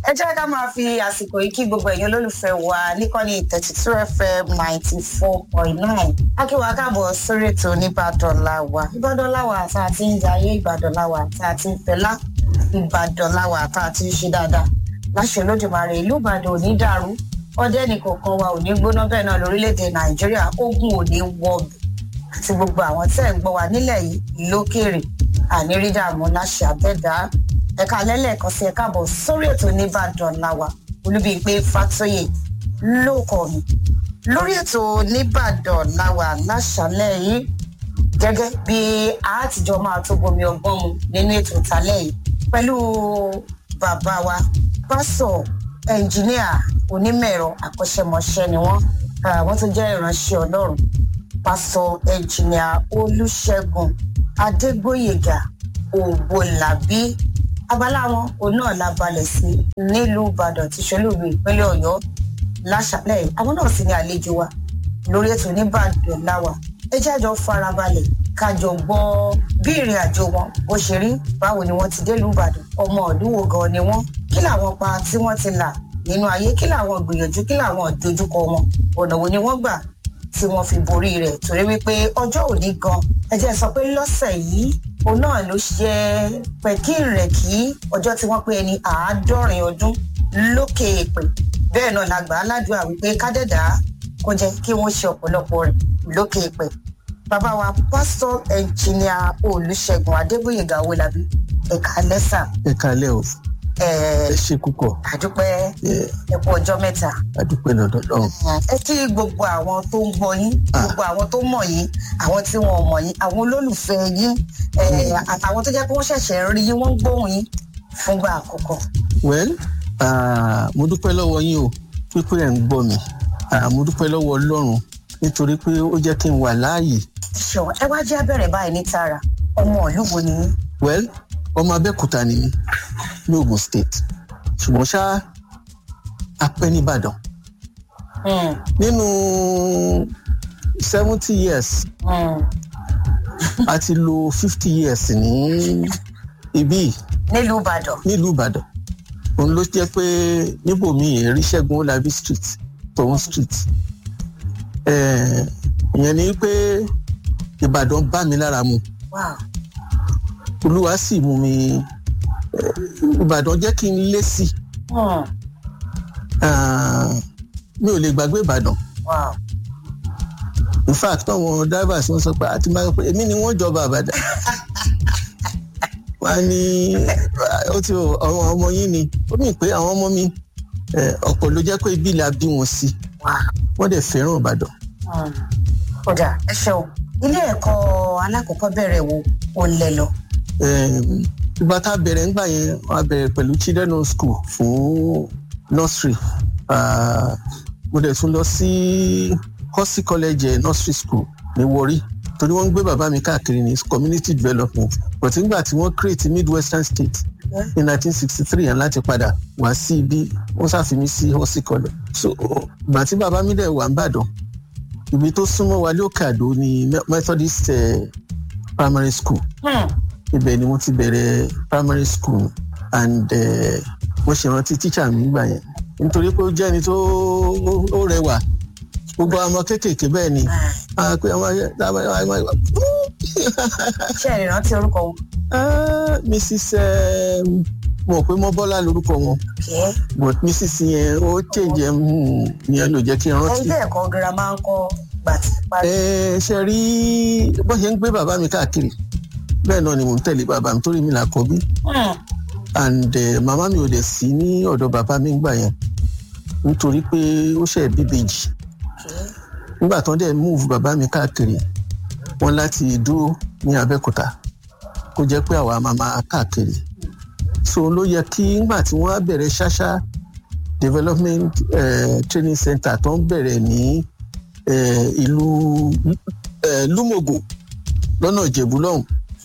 ẹ jẹ́ ká máa fi àsìkò yìí kí gbogbo ẹ̀yin olólùfẹ́ wa níkànnì thirty two fm ninety four point nine akíwá káàbọ̀ sórí ètò nìbàdàn làwà ìbàdàn làwà tá a ti ń jayé ìbàdàn làwà tá a ti ń fẹlá ìbàdàn làwà tá a ti ń ṣe dáadáa láṣẹ lójúmọ̀rẹ́ ìlú ìbàdàn ò ní dàrú ọdẹ nìkọ̀ọ̀kan wa ò ní gbóná bẹ́ẹ̀ náà lórílẹ̀‐èdè nàìjíríà ogun ò ní wọ̀bì àti gbogbo àwọn tẹ́ ń gbọ́ wa nílẹ̀ yìí lókèrè ànírídàmú láṣẹ àbẹ́dá ẹ̀ka lẹ́lẹ́ẹ̀kan sí ẹ̀ka bọ̀ sórí ètò nìbàdàn làwà olúbíyìpé fàtóyè lóko mi lórí ètò nìbàdàn làwà láṣàlẹ̀ yìí gẹ́gẹ́ bí àtijọ́ máa tó bomi ọgbọ́n mu nínú ètò ìtàlẹ̀ yìí pẹ̀lú bàbá wa pásọ̀ ẹnjìníà onímọ̀-ẹ̀rọ àkọ́ṣẹ́mọṣẹ́ ni wọ́n wọ́n tún jẹ́ ìránṣẹ́ ọlọ́run pásọ̀ ẹnjìníà olùṣègùn adégbòyègà ògbólàbí abala wọn òun náà la balẹ̀ sí nílùú ìbàdàn tí ṣolúùlú ìpínlẹ̀ ọ̀yọ́ láṣálẹ̀ àwọn náà sì ní àlejò wa lórí ètò oníbàdàn láwà ẹ jájọ farabalẹ̀ kájọ gbọ́ bí ìrìn àjò wọn bó ṣe rí báwo ni wọ́n ti délùú ìbàdàn ọmọ ọdún wo gan ni wọ́n kí làwọn pa tí wọ́n ti là nínú ayé kí làwọn gbìyànjú kí làwọn ìdojúkọ wọn ọ̀nà wo ni wọ́n gbà tí wọ́n fi borí rẹ̀ torí wípé ọjọ́ òní gan ẹ jẹ́ sọ pé lọ́sẹ̀ yìí òun náà ló ṣe pẹ̀kínrẹ̀kí ọjọ́ tí wọ́n pé ẹni àádọ́rin ọdún lókè èpè bẹ́ẹ̀ náà la gbà á ládùúgbà wípé kádẹ́dá kó jẹ́ kí wọ́n ṣe ọ̀pọ̀lọpọ̀ rẹ̀ lókè èpè bàbá wa pásítọ̀ ẹnjìníà olùṣègùn adébóyègà owólabí ẹ̀ka lẹ́sà. ẹ̀ka lẹ́ o ẹ ṣe púpọ̀. àdúpẹ́ ẹ̀kú ọjọ́ mẹ́ta. àdúpẹ́ lọ́dọ̀ lọ́hùn. ẹ kí gbogbo àwọn tó ń gbọ́ yín gbogbo àwọn tó mọ̀ yín àwọn tí wọn ò mọ̀ yín àwọn olólùfẹ́ yín àtàwọn tó jẹ́ pé wọ́n ṣẹ̀ṣẹ̀ rí yín wọ́n ń gbóhùn yín fúngbà àkọ́kọ́. well mo dúpẹ́ lọ́wọ́ yín o pípé ẹ̀ ń gbọ́ mi mo dúpẹ́ lọ́wọ́ ọlọ́run nítorí pé ó jẹ́ kí n wà láàyè. ṣọ ẹ wá jẹ́ abẹ́rẹ́ báyìí ní tara ọmọ ìlú wo ni yín. well ọmọ abẹ́òkúta ni mí ní ogun state ṣùgbọ́n ṣá apẹ́ nìbàdàn nínú seventy years a ti lo fifty years ní ibí nílùú ìbàdàn. nílùú ìbàdàn òun ló jẹ́ pé níbòmíì èrí ṣẹ́gun olabi street tòun street ìyẹn ni pé ìbàdàn bá mi lára mu olúwa sì mú mi ìbàdàn jẹ́ kí n lé sí mi ò lè gbàgbé ìbàdàn in fact àwọn drivers wọn sọ pé àti máa pé èmi ni wọ́n jọba àbàdàn wọ́n ní ó ti àwọn ọmọ yín ni ó mì pé àwọn ọmọ mi ọ̀pọ̀ ló jẹ́ pé ibi la bí wọn sí wọ́n dẹ̀ fẹ́ràn ìbàdàn. kódà ẹ ṣeun ilé ẹ̀kọ́ alákọ̀ọ́kọ́bẹ̀rẹ̀ wo ò lẹ lọ. ìgbà tá a bẹ̀rẹ̀ ńgbà yẹn a bẹ̀rẹ̀ pẹ̀lú children home school fún nursery mo dẹ̀ tún lọ sí Kosi college nursery school ní Warri torí wọ́n ń gbé bàbá mi káàkiri ní community development but nígbà tí wọ́n create midwestern state ní nineteen sixty three yẹn láti padà wá sí ibi wọ́n ṣàfihàn sí Kosi college so ìgbà tí bàbá mi dẹ̀ wà ń bàdàn ibi tó súnmọ́ wa lókè àdó ni Methodist uh, primary school ibẹ̀ ni mo ti bẹ̀rẹ̀ primary school and mo ṣe rántí tíṣà mi gbà yẹn nítorí pé ó jẹ́ ẹni tó rẹwà gbogbo ọmọ kéékèèké bẹ́ẹ̀ ni ṣe ẹ rántí orúkọ wọn. mrs mo pé mọ́bọ́lá lorúkọ wọn but mrs yẹn ó change yẹn ló jẹ́ kí n rántí. ilé ẹ̀kọ́ girama ń kọ́ gbàtí. ẹ ṣe rí bó ṣe ń gbé bàbá mi káàkiri bẹ́ẹ̀ náà ni mò ń tẹ̀lé bàbá mi torí mi là kọ́ bí and uh, màmá mi ò dẹ̀ sí ní ọ̀dọ̀ bàbá mi gbà yẹn nítorí pé ó ṣe bíbèjì nígbà tó ń dẹ̀ move bàbá mi káàkiri wọn láti dúró ní Abẹ́òkúta kó jẹ́ pé àwa máa máa káàkiri so ló yẹ kí nígbà tí wọ́n á bẹ̀rẹ̀ ṣáṣá development uh, training center tó ń bẹ̀rẹ̀ ní ìlú Lúmọ̀gò lọ́nà Ìjẹ̀bú lọ́hùn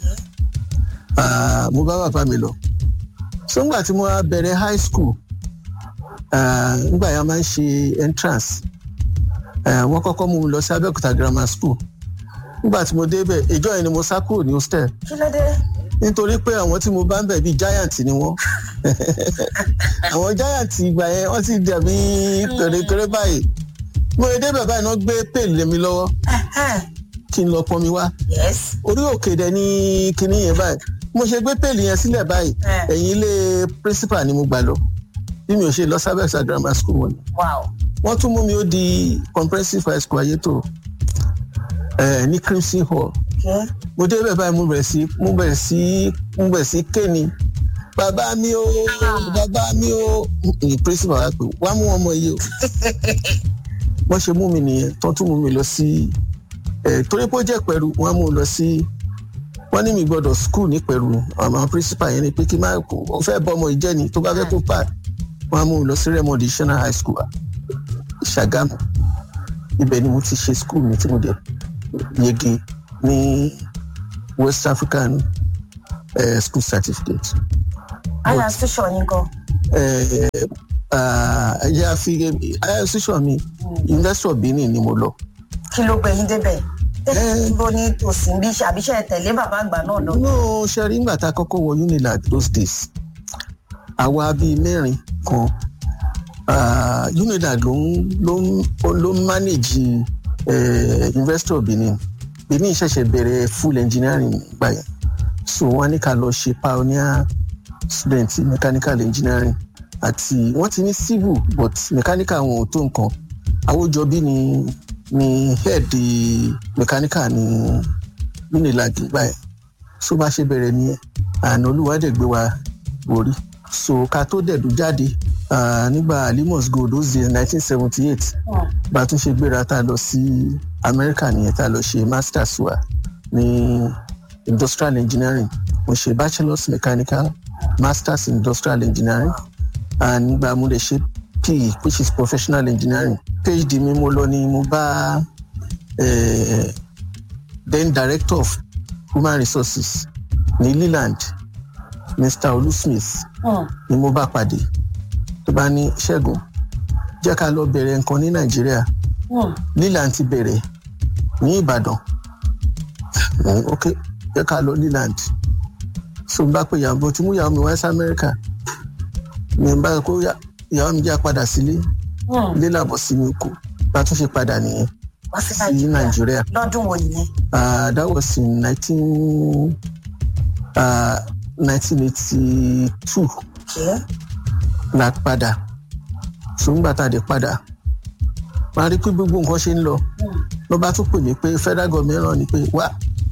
mo bá bàbá mi lọ so ngbà tí mo bẹ̀rẹ̀ high school ngbà yẹn máa ń ṣe entrance wọ́n kọ́kọ́ mú mi lọ sí Abẹ́òkúta grammar school ngbà tí mo débẹ̀ ìjọ yẹn ni mo sá kúrò ní hostel kí ló dé. nítorí pé àwọn tí mo bá ń bẹ̀ bíi giant ni wọ́n àwọn giant ìgbà yẹn wọ́n ti dàbí kèrèkèrè báyìí mo lè dé bàbá iná gbé pèlè lé mi lọ́wọ́ kí n lọ pọn mi wá yes orí òkè dẹ ní kinní yẹn báyìí mo ṣe gbé pèlè yẹn sílẹ̀ báyìí Eh. ẹ̀yìn ilé principal ni mo gbà lọ bí mi ò ṣe lọ sábẹ́sà grammar school wọn wow wọ́n tún mú mi ó di comprehensive high school ayétò ẹ̀ ní crimson hall okay mo dé bẹ́ẹ̀ báyìí mo bẹ̀rẹ̀ sí mo bẹ̀rẹ̀ sí mo bẹ̀rẹ̀ sí kéènì bàbá mi o bàbá mi o ní principal wa pé wá mú ọmọ yìí o wọ́n ṣe mú mi nìyẹn tó tún mú mi lọ sí ẹ̀ torí pé ó jẹ́ pẹ̀rù wọ́n mú un lọ sí wọ́n ní mi gbọ́dọ̀ school ní pẹ̀rù àwọn principal yẹn ni pé kí n má ó fẹ́ bọ́ ọmọ ìjẹ́ ni tó bá fẹ́ kó pa wọ́n á mú un lọ sí Remo Additional High School Ṣàgámù ibẹ̀ ni mo ti ṣe school mi tí mo dẹ̀ yege ní West African uh, school certificate. higher institution yín gan ẹ̀yà fi higher institution mi University of Benin ni mo lọ. kí ló gbé yín débẹ̀ Eh. dúró ní tòsí bí àbíṣe tẹ̀lé bàbá àgbà náà lọ. no ṣẹ́rí ńgbà tá a kọ́kọ́ wọ Unilag those days àwa bíi mẹ́rin kan ah, Unilag ló ń ló ń ló ń manage eh, University of Benin Benin ṣẹ̀ṣẹ̀ bẹ̀rẹ̀ full engineering gbà yẹn so wọ́n ní ká lọ ṣe pioneer student mechanical engineering àti wọ́n ti ní civil but mechanical wọn ò tó nǹkan Awójọbí ni ni head mechanical ní Unilag gbà yẹn so bá ṣe bẹ̀rẹ̀ nìyẹn àná olúwadẹ̀gbé wa borí so ká tó dẹ̀dú jáde ah, nígbà limos gold those days nineteen seventy eight Hmm. bá a tún ṣe gbéra tá a lọ sí amẹ́ríkà nìyẹn tá a lọ ṣe masters wa ní industrial engineering mo ṣe bachelors mechanical masters in industrial engineering and nígbà mo lè ṣe PE which is professional engineering phd mi mo lọ ni mo bá eh, then director of human resources ní leland mr olusmith Hmm. ni mo bá pàdé tó bá ní ṣẹ́gun jẹ́ ká lọ bẹ̀rẹ̀ nǹkan ní nàìjíríà Hmm. leland ti bẹ̀rẹ̀ ní ìbàdàn Mm, ok jẹ́ ká lọ leland so n bá pe ìyàwó tí mú ìyàwó mi wá sí amẹ́ríkà mi n bá kó yá- ìyàwó mi jẹ́ padà sílé Hmm. ilé làbọ̀ sí mi kú bá tún ṣe padà nìyẹn wá sí sí nàìjíríà nàìjíríà lọ́dún wo nìyẹn. uh, that was in nineteen uh, nineteen eighty two Okay. la padà ṣùgbọ́n tá a dé padà máa rí pé gbogbo nǹkan ṣe ń lọ Hmm. ló bá tún pè mí pé federal government ràn ní pé wá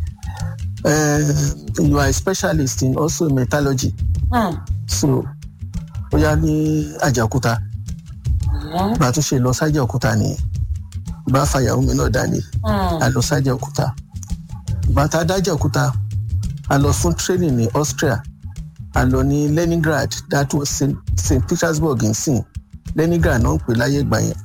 um, you are a specialist in also metallurgy Hmm. so ó yá ní àjàkúta Hmm. bá a tún ṣe lọ sájà òkúta nìyẹn bá fàyàwó mi náà dání Hmm. a lọ sájà òkúta bàtà adájà òkúta a lọ fún training ní Austria a lọ ní Leningrad that was St. St. Petersburg in sin Leningrad náà ń pè láyé ìgbà yẹn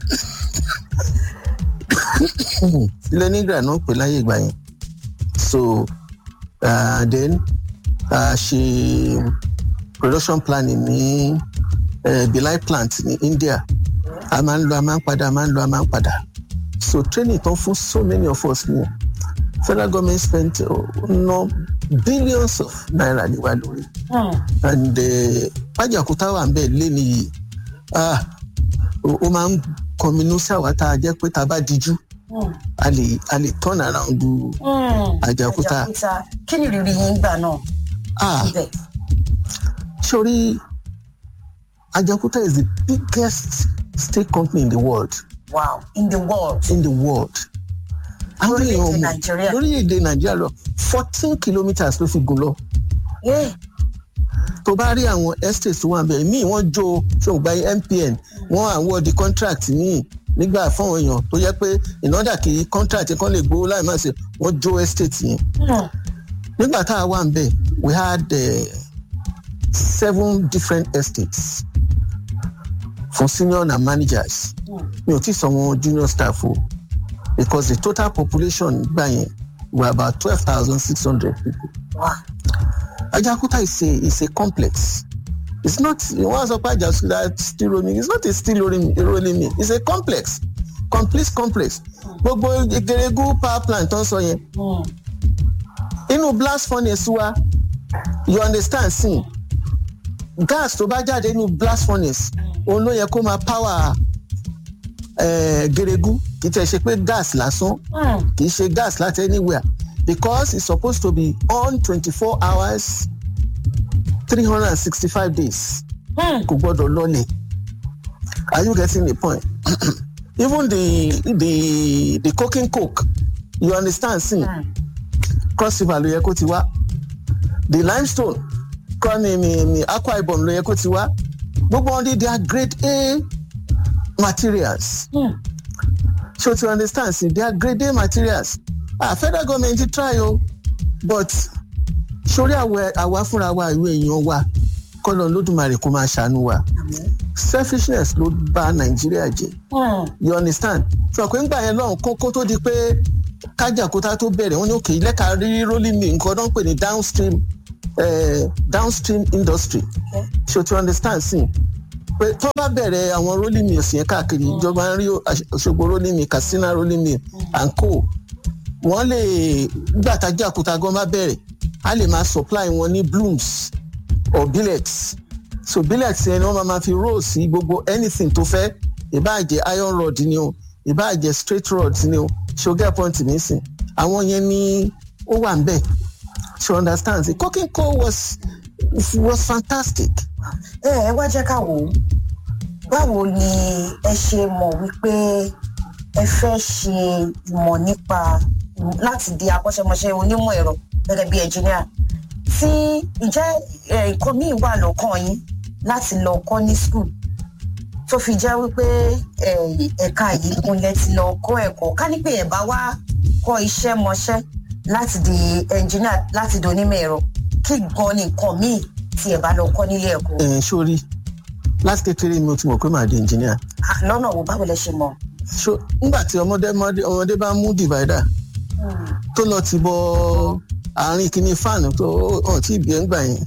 Leningrad náà ń pè láyé ìgbà yẹn so uh, then a ṣe production planning ní uh, Bilai plant ní India a máa ń lọ a máa ń padà a máa ń lọ a máa ń padà so training tán fún so many of us ni federal government spent uh, no billions of naira ní wa lórí Hmm. and pàjàkútà wà ń bẹ̀ lé nìyí ah ó ó máa ń kọminú sí àwa tá a jẹ́ pé tá a bá dijú Hmm. a lè a lè turn around du Hmm. Àjàòkúta. Àjàòkúta. kí ni ìrírí yín gbà náà ah ibẹ̀. sori Ajaokuta is the biggest state company in the world wow in the world. in the world. Àwọn Lórílẹ̀-èdè èèyàn mọ̀- Nàìjíríà. lórílẹ̀-èdè nàìjíríà lọ fourteen kilometres ló fi gùn lọ Yeah. tó bá rí àwọn estates tó wà bẹ́ẹ̀ míì wọ́n jó ṣògbà MPN wọ́n award contract míì nígbà fáwọn èèyàn tó yẹ pé ìnádà kí contract kan lè gbowó láì má ṣe wọ́n jó estate yẹn Hmm. nígbà tá a wà ń bẹ̀ we had uh, seven different estates for senior and managers Hmm. mi ò tí sọ wọn junior staff o because the total population gbà yẹn were about twelve thousand six hundred people. wow. Ajaokuta is a is a complex. It's not one sọ pé Ajaokuta still rolling it's not a still rolling rolling mill it's a complex complete complex. Gbogbo Egeregu power plant tó ń sọ yẹn Hmm. inú blast furnace wa you understand sin gas tó bá jáde ní blast furnace òun ló yẹ kó máa power eh, geregu kì í tẹ̀ ṣe pé gas lásán kì í ṣe gas láti anywhere because it's supposed to be on twenty-four hours three hundred and sixty-five days kò gbọ́dọ̀ lọlẹ̀ are you getting the point even the the the cooking coke you understand sin cross river ló yẹ kó ti wá the limestone kọ́ ni ni ni aqua ibom ló yẹ kó ti wá gbogbo wọn dey they are grade a materials so to understand sin they are grade a materials ah federal government ti try o but sórí àwẹ àwa fúnra wa ìwé èèyàn wa kọ́lọ̀ lódùmarè kó máa ṣàánú wa selfishness ló bá nàìjíríà jẹ you understand sọ pé ńgbà yẹn lọ́hùn kókó tó di pé kájàkúta tó bẹ̀rẹ̀ wọ́n ní òkè lẹ́ka rírí rolling mill nǹkan náà ń pè ní downstream eh, downstream industry so to understand sí pé tó bá bẹ̀rẹ̀ àwọn rolling mills yẹn káàkiri ìjọba ń rí òṣogbo rolling mill katsina rolling mill and co wọ́n lè gbàtàjà kúta gan bá bẹ̀rẹ̀ a lè máa supply wọn ní blooms or billets so billets yẹn ni wọ́n máa ma fi roll sí gbogbo anything tó fẹ́ ìbáàjẹ́ iron rod ni o ìbáàjẹ́ straight rod ni o sugar point nísìn àwọn yẹn ni ó wà ń bẹ̀ she understands it cooking coal was was fantastic. ẹ ẹ wá jẹ́ ká wò ó báwo ni ẹ ṣe mọ̀ wípé ẹ fẹ́ ṣe ìmọ̀ nípa láti di akọ́ṣẹ́mọṣẹ́ onímọ̀ ẹ̀rọ gẹ́gẹ́ bí ẹnjìníà tí ǹjẹ́ nǹkan míì wà lọ́kàn yín láti lọ kọ́ ní skul tó fi jẹ́ wípé ẹ̀ka yìí kúnlẹ̀ ti lọ kọ́ ẹ̀kọ́ ká ní pé ẹ̀ bá wá kọ́ iṣẹ́ mọṣẹ́ láti di ẹnjìníà láti di onímọ̀ ẹ̀rọ kí gan ni nǹkan míì tí ẹ̀ bá lọ kọ́ nílé ẹ̀kọ́. ẹ sórí láti kékeré mi ò ti mọ̀ pé màá di engineer. lọ́nà wo báwo lẹ ṣe mọ̀. so nígbà tí ọmọdé ọmọdé bá mú divider tó lọ ti bọ àárín kìíní fáànù tó hàn tí ìbí ẹ̀ ń gbà yẹn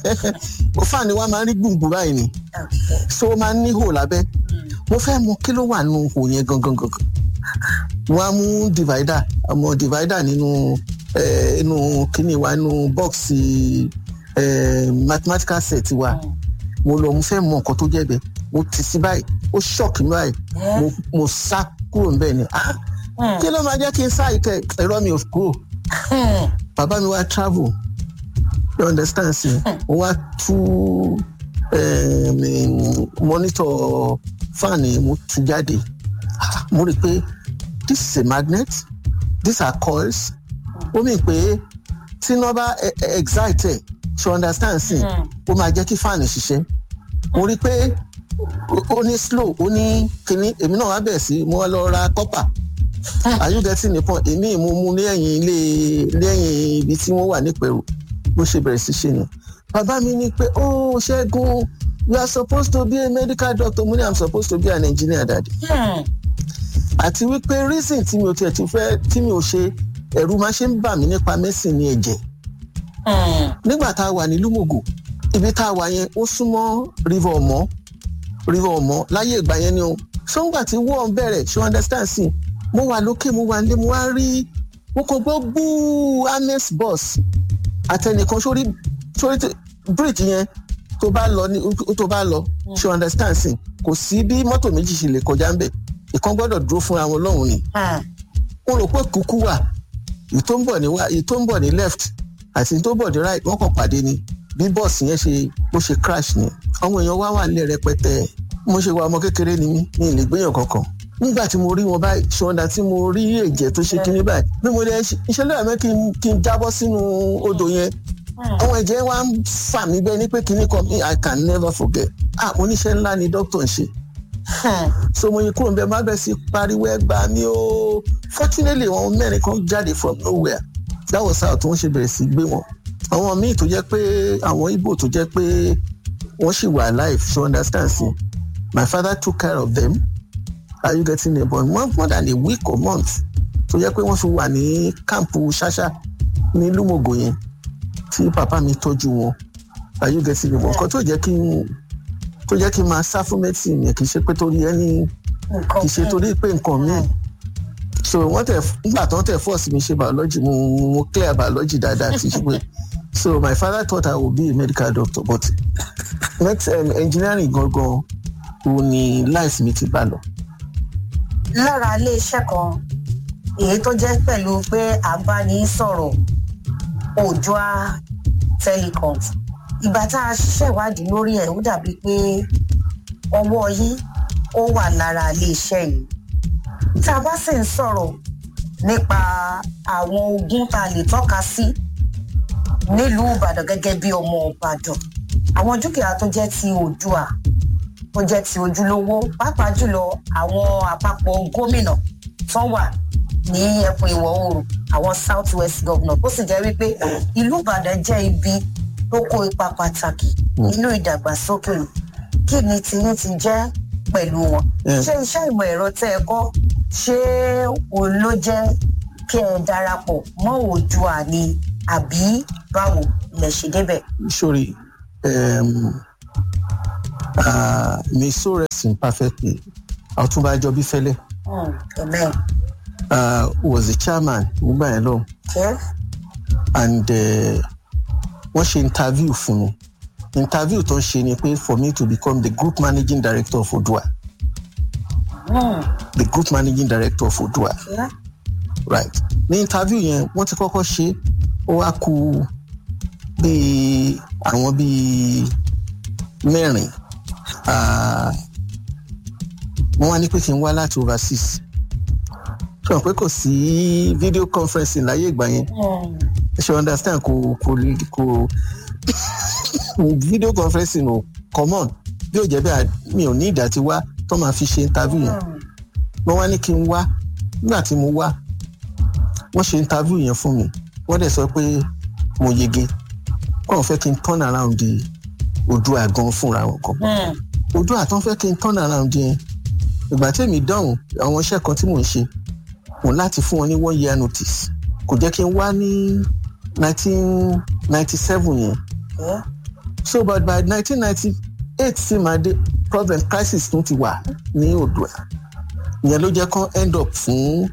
o fáànù wa máa ń rí gbùngbùn báyìí ni so ó máa ń ní hò lábẹ́ mo fẹ́ mọ kí ló wà nínú hò yẹn gangan gangan wọ́n á mú divider ọmọ divider nínú inú kìíní wa nínú bọ́ọ̀sì mathematical set wa mo lọ mo fẹ́ mọ nǹkan tó jẹ́ bẹ́ẹ̀ mo tì sí báyìí ó ṣọ́ọ̀kì mi báyìí mo sá kúrò níbẹ̀ ni kí ló máa jẹ́ kí n sá ìkẹ́ ẹ̀rọ mi ò kúrò bàbá mi wá travel you understand sí mo wá tú monitor fan mo tú jáde mo rí i pé this is a magnet these are coils ó mì pé tí iná bá excite you understand sí ó máa jẹ́ kí fan ṣiṣẹ́ mo rí i pé ó ní slow ó ní kinní èmi náà wá bẹ̀ sí mo lọ ra copper are you getting the point èmi mo mu ní ẹ̀yìn ilé lẹ́yìn ibi tí wọ́n wà nípẹ̀rù bó ṣe bẹ̀rẹ̀ sí ṣe ni bàbá mi ní pé oh ṣẹ́gun you are supposed to be a medical doctor mo ní i'm supposed to be an engineer daddy. àti wípé reason tí mi ò tiẹ̀ ti fẹ́ tí mi ò ṣe ẹ̀rù máa ṣe ń bà mí nípa medicine ní ẹ̀jẹ̀. nígbà tá a wà ní lumogo ibi tá a wà yẹn ó súnmọ́ river ọmọ river ọmọ láyé ìgbà yẹn ni o sọ́ngbà tí wọ́n bẹ̀rẹ̀ ṣe understand sí mo wà lókè mo wà nílé mo wá rí mo kò gbọ́ gbúù ames bus àtẹnìkan sórí sórí bridge yẹn tó bá lọ ní tó bá lọ ṣe understand sí kò sí bí mọ́tò méjì ṣe lè kọjá ń bẹ̀ ìkan gbọ́dọ̀ dúró fúnra wọn lọ́hùn ni mo rò pé kúkú wà èyí tó ń bọ̀ ní wá èyí tó ń bọ̀ ní left àti èyí tó ń bọ̀ ní right wọ́n kàn pàdé ni bí bọ́ọ̀sì yẹn ṣe bó ṣe crash ni àwọn èèyàn wá wà nílẹ̀ rẹpẹtẹ mo ṣe wà ọmọ kékeré ni mí ní ilé gbéyàn kankan nígbà tí mo rí wọn báyìí ṣọ́ndà tí mo rí ẹ̀jẹ̀ tó ṣe kíní báyìí bí mo lè iṣẹ́ lọ́yà mẹ́ kí n jábọ́ sínú odò yẹn àwọn ẹ̀jẹ̀ wa ń fà mí bẹ́ẹ̀ ni pé kíní kan i can never forget ah oníṣẹ́ ńlá ni dókítà ń ṣe so mo yin kúrò ń bẹ má bẹ sí pariwo ẹgbà mi o fortunately àwọn mẹ́rin kan jáde from nowhere that was how tí wọ́n ṣe bẹ̀rẹ̀ sí gbé wọn àwọn míì tó jẹ́ pé àwọn ibo tó jẹ́ pé wọ́n sì wà alive so understand sí my father took care of them are you getting it but more, more than a week or month tó jẹ́ pé wọ́n fi wà ní káàmpù ṣáṣá ní lúmọ̀gò yẹn tí bàbá mi tọ́jú wọn are you getting it but nǹkan tó jẹ́ kí n tó jẹ́ kí n máa sá fún medicine yẹn kì í ṣe pé torí ẹni kì í ṣe torí pé nǹkan míì so wọ́n tẹ̀ nígbà tó ń tẹ̀ fọ́ọ̀sì mi ṣe biology mo mo clear biology dáadáa ti ṣe pé so my father thought i would be a medical doctor but next um, engineering gangan òun ni life mi ti bá lọ. lára iléeṣẹ́ kan èyí tó jẹ́ pẹ̀lú pé à ń bá ní sọ̀rọ̀ òjòá telecom ìgbà tá a ṣiṣẹ́ ìwádìí lórí ẹ̀ ó dàbí pé ọwọ́ yín ó wà lára iléeṣẹ́ yìí tá a bá sì ń sọ̀rọ̀ nípa àwọn ogun tá a lè tọ́ka sí nílùú ìbàdàn gẹ́gẹ́ bí ọmọ ìbàdàn àwọn dúkìá tó jẹ́ ti òdua tó jẹ́ ti ojúlówó pàápàá jùlọ àwọn àpapọ̀ gómìnà tó wà ní ẹkùn ìwọ̀ oòrùn àwọn south west governor ó sì jẹ́ wípé ìlú ìbàdàn jẹ́ ibi tó kó ipa pàtàkì nínú ìdàgbàsókè kí ni tiyín ti jẹ́ pẹ̀lú wọn ṣé iṣẹ́ ìmọ̀ ẹ̀rọ tẹ́ ẹ kọ́ ṣé òun ló jẹ́ kí ẹ darapọ̀ mọ́ òdua ni àbí báwo lẹ ṣe débẹ̀. sorry um, uh, may so rest in perfectly ọtúnba ajọbí fẹlẹ Mm, amen. uh, was the chairman nígbà yẹn lọ Okay. and uh, wọ́n ṣe interview fún mi interview tó ń ṣe ni pé for me to become the group managing director of odua Mm, the group managing director of odua yeah. right ní interview yẹn wọ́n ti kọ́kọ́ ṣe ó wá ku bíi àwọn bíi mẹ́rin Ah, wọ́n wá ní pé kí n wá láti overseas sọ pé kò sí video conferencing láyé ìgbà yẹn Mm, ṣe understand kò kò kò video conferencing o common bí ó jẹ́ bẹ́ẹ̀ mi ò ní ìdá tí wá tó máa fi ṣe interview yẹn mm, wọ́n wá ní kí n wá nígbà tí mo wá wọ́n ṣe interview yẹn fún mi wọ́n dẹ̀ sọ pé mo yege wọ́n fẹ́ kí n turn around di Oòduà gan fúnra wọn kan mm, Oòduà tán fẹ́ kí n turn around yẹn ìgbà tí èmi dáhùn àwọn iṣẹ́ kan tí mò ń ṣe mo láti fún wọn ní one year notice kò jẹ́ kí n wá ní nineteen ninety seven yẹn yeah. so but by nineteen ninety eight sí máa dé problem crisis tún ti wà ní Oòduà ìyẹn ló jẹ́ kán end up fún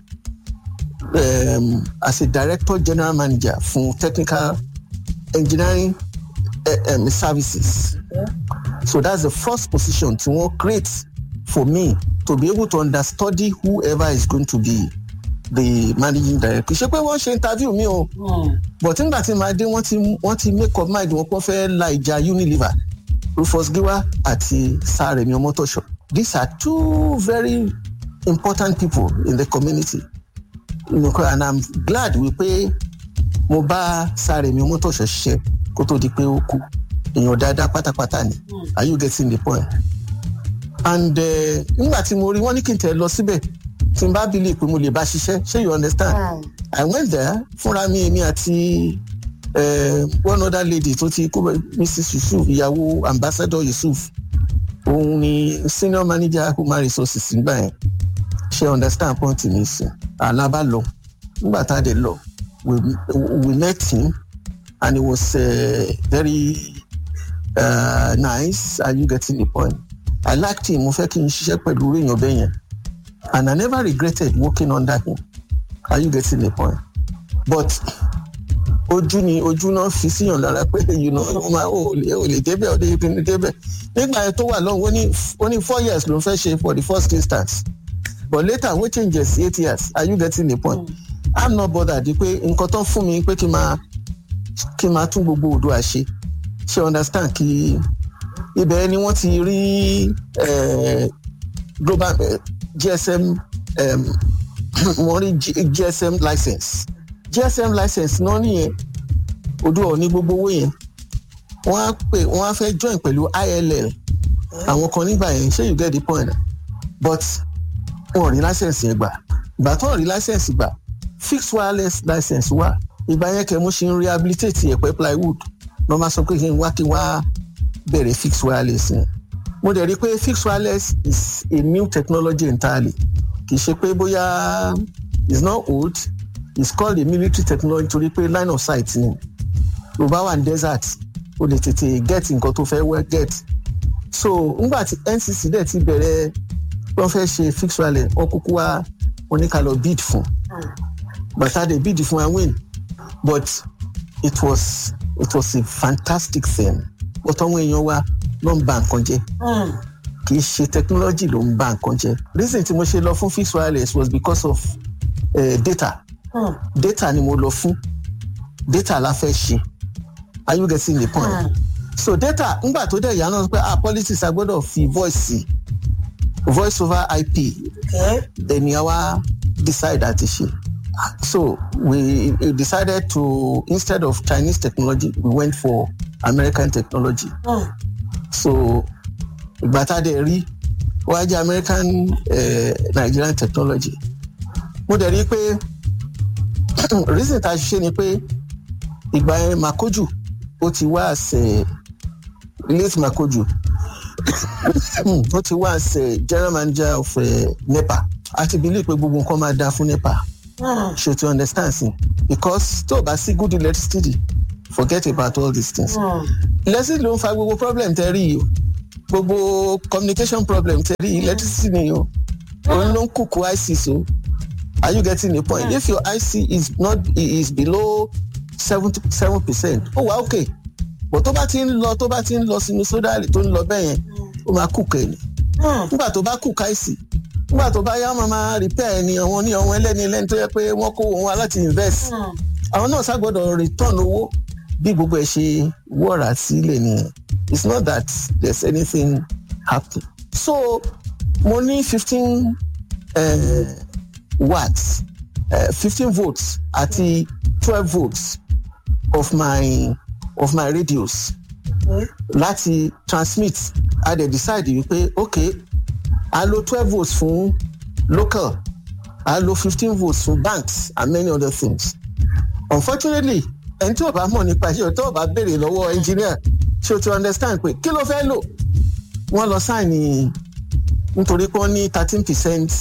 um, as a director general manager fún technical engineering uh, um, services Yeah. so that's the first position tí wọ́n create for me to be able to understudy whoever is going to be the managing director ṣe pé wọ́n ṣe interview mi o Mm, but nígbà tí màá dé wọ́n ti wọ́n ti make up mind wọn pọ́n fẹ́ la ìjà unilever rufus giwa àti saremi omotosho these are two very important people in the community you know, and i'm glad wípé mo bá saremi omotosho ṣiṣẹ́ kó tó di pé ó kú èèyàn dáadáa pátápátá ni mm, are you getting the point and eh, nígbà tí mo rí wọn ní kí n tẹ̀ lọ síbẹ̀ tí n bá believe pé mo lè bá ṣiṣẹ́ ṣé you understand. mm, I went there fúnra mi èmi àti uh, one other lady tó ti kó Mrs Yusuf ìyàwó ambassador Yusuf òun ni senior manager human resources nígbà yẹn ṣe understand point mi sí alaba lọ nígbà tá a dé lọ we we met him and he was uh, very uh, nice are you getting the point I liked him mo fẹ́ kí n ṣiṣẹ́ pẹ̀lú èèyàn bẹ́ẹ̀ yẹn and I never regretted working under him are you getting the point but ojú ni ojú náà fi síyàn lára pé you know ó máa ó lè ó lè débẹ̀ ó lè pinnu débẹ̀ nígbà yẹn tó wà lọ́hùn ó ní ó ní four years ló ń fẹ́ ṣe for the first instance but later wọ́n changes sí eight years are you getting the point mm, i'm not bothered di pé nǹkan tó ń fún mi pé kí n máa kí n máa tún gbogbo Oòduà ṣe ṣe understand kí ibẹ̀ ni wọ́n ti rí eh, global eh, gsm um, wọ́n rí G- gsm license gsm license náà nìyẹn Oòduà ò ní gbogbo owó yẹn wọ́n á pè wọ́n á fẹ́ join pẹ̀lú ill àwọn kan nígbà yẹn ṣé you get the point but wọn ò rí license yẹn gbà ìgbà tó ń rí license gbà fixed wireless license wà ìgbà yẹn kẹ́ mo ṣe ń rehabilitate ẹ̀pẹ́ plywood lọ́ máa sọ pé kí n wá kí n wá bẹ̀rẹ̀ fixed wireless yẹn mo dẹ̀ rí i pé fixed wireless is a new technology entirely kì í ṣe pé bóyá it's not old it's called a military technology torí pé line of sight ni tó bá wà ní desert o lè tètè get nǹkan tó fẹ́ wẹ́ get so ngbà tí ncc dẹ̀ ti bẹ̀rẹ̀ wọ́n fẹ́ ṣe fixed wireless wọ́n kúkú wá oníkàlọ́ bid fún bàtà dé bid fún ẹ win but it was it was a fantastic thing but àwọn èèyàn wa ló ń ba nǹkan jẹ́ Hmm. kì í ṣe technology ló ń ba nǹkan jẹ́ reason tí mo ṣe lọ fún fixed wireless was because of uh, data Hmm. data ni mo lọ fún data la fẹ́ ṣe are you getting the point Hmm. so data ngbà tó dẹ̀ yà náà pé ah politics a gbọ́dọ̀ fi voice sí voice over ip Okay. ẹni àwa decide àti ṣe so we we decided to instead of chinese technology we went for american technology Hmm. so ìgbà tá a dẹ̀ rí wá jẹ́ american eh, nigerian technology mo dẹ̀ rí pé reason tá a ṣe ni pé ìgbà yẹn makoju ó ti wá àṣẹ late makoju ó ti wá àṣẹ general manager of uh, nepa a ti believe pé gbogbo nǹkan máa dáa fún nepa Hmm. ṣe to understand sin because tó o bá sí good electricity forget about all these things Hmm. electricity ló ń fa gbogbo problem tẹ rí yìí o gbogbo communication problem tẹ rí yìí electricity ni o òun ló ń kúkú ic so are you getting the point if your ic is not is below seventy seven percent ó wà okay but tó bá ti ń lọ tó bá ti ń lọ sínú sódà tó ń lọ bẹ́ẹ̀ yẹn ó máa kúkú ẹ̀ ni Hmm. nígbà tó bá kúkú ic nígbà tó bá yá wọn máa repair ẹni àwọn ní àwọn ẹlẹ́ni ẹlẹ́ni tó yẹ pé wọ́n kó wọn wá láti invest Hmm. àwọn náà ṣàgbọ́dọ̀ return owó bí gbogbo ẹ̀ ṣe wọ̀rà sílẹ̀ nìyẹn it's not that there's anything happening so mo ní fifteen uh, watts fifteen uh, volts àti twelve volts of my of my radios Okay. láti transmit a dẹ̀ decide wípé ok a lo twelve volts fún local a lo fifteen volts fún banks and many other things unfortunately ẹni tí o bá mọ̀ nípa iṣẹ́ tó o bá béèrè lọ́wọ́ engineer ṣé o ti understand pé kí ló fẹ́ lò wọ́n lọ sáìnì nítorí pé wọ́n ní thirteen percent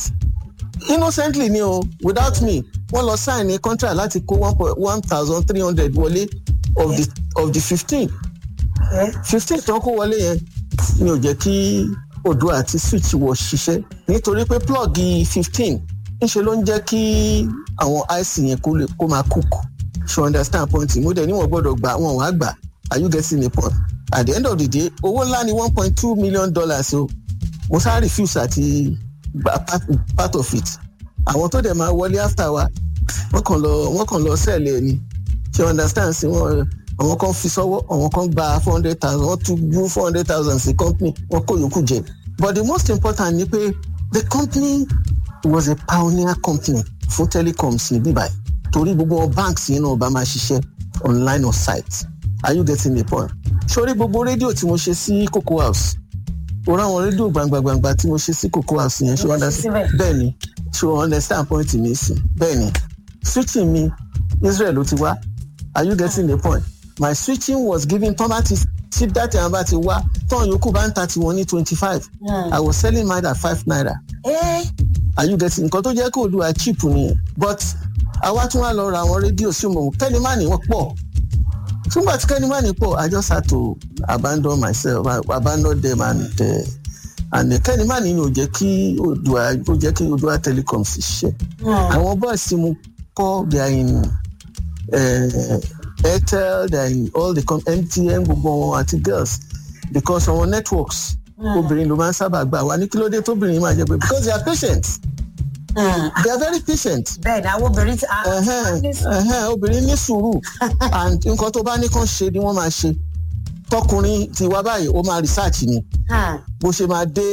innocently ni o without me wọ́n lọ sáìnì contract láti kó one point one thousand three hundred wọlé of the of the fifteen Okay. fifteen tó ń kó wọlé yẹn ni ò jẹ́ kí odò àti switch wọ ṣiṣẹ́ nítorí pé plug fifteen ńṣe ló ń jẹ́ kí àwọn ic yẹn kó lè kó máa cook ṣe understand point mo dẹ̀ níwọ̀n gbọ́dọ̀ gbà wọn wàá gbà are you getting the point at the end of the day owó ńlá ni one point two million dollars o mo sá refuse àti gba part, part of it àwọn tó dẹ̀ máa wọlé after wa wọ́n kàn lọ wọ́n kàn lọ sẹ́ẹ̀lì ẹ̀ ni ṣe understand sí wọn àwọn kan fi sọ́wọ́ àwọn kan gba four hundred thousand wọ́n tún gbú four hundred thousand sí company wọ́n kó yòókù jẹ but the most important ni pé the company was a pioneer company fún telecoms ní bíbáyìí torí gbogbo banks yẹn náà bá máa ṣiṣẹ́ online or site are you getting the point sórí gbogbo rédíò tí mo ṣe sí cocoa house o ráwọn rédíò gbangba-gbangba tí mo ṣe sí cocoa house yẹn ṣé Mo wọ́n ṣe dá síbẹ̀. bẹ́ẹ̀ ni ṣé wọ́n understand point mi sí bẹ́ẹ̀ ni switching mi israel ló ti wá are you getting the point my switching was given tán bá ti tí dátì àwọn bá ti wá tán yòókù bá ń ta tiwọn ní twenty five Hmm. i was selling mine at five naira Eh. are you getting nǹkan tó jẹ́ kó olúwa cheap nìyẹn but àwa tún wá lọ ra àwọn rédíò sí òmò kẹ́nìmánì wọ́n pọ̀ túnbà tí kẹ́nìmánì pọ̀ i just had to abandon myself I abandon them and uh, and uh, kẹ́nìmánì ni ò jẹ́ kí odua ó jẹ́ kí odua telecom ṣiṣẹ́ Hmm. àwọn boys tí mo kọ́ they are in uh, airtel they are in all the com mtn gbogbo wọn àti girls because àwọn networks obìnrin ló máa ń sábà gbà wá ní kí ló dé tóbìnrin máa jẹ pé because they are patient Hmm. they are very patient bẹ́ẹ̀ ni àwọn obìnrin ti. a- ẹhẹn ẹhẹn obìnrin ní sùúrù and nǹkan tó bá ní kàn ṣe ni wọ́n máa ṣe tọkùnrin ti wá báyìí ó máa research ni Hmm. bó ṣe máa dé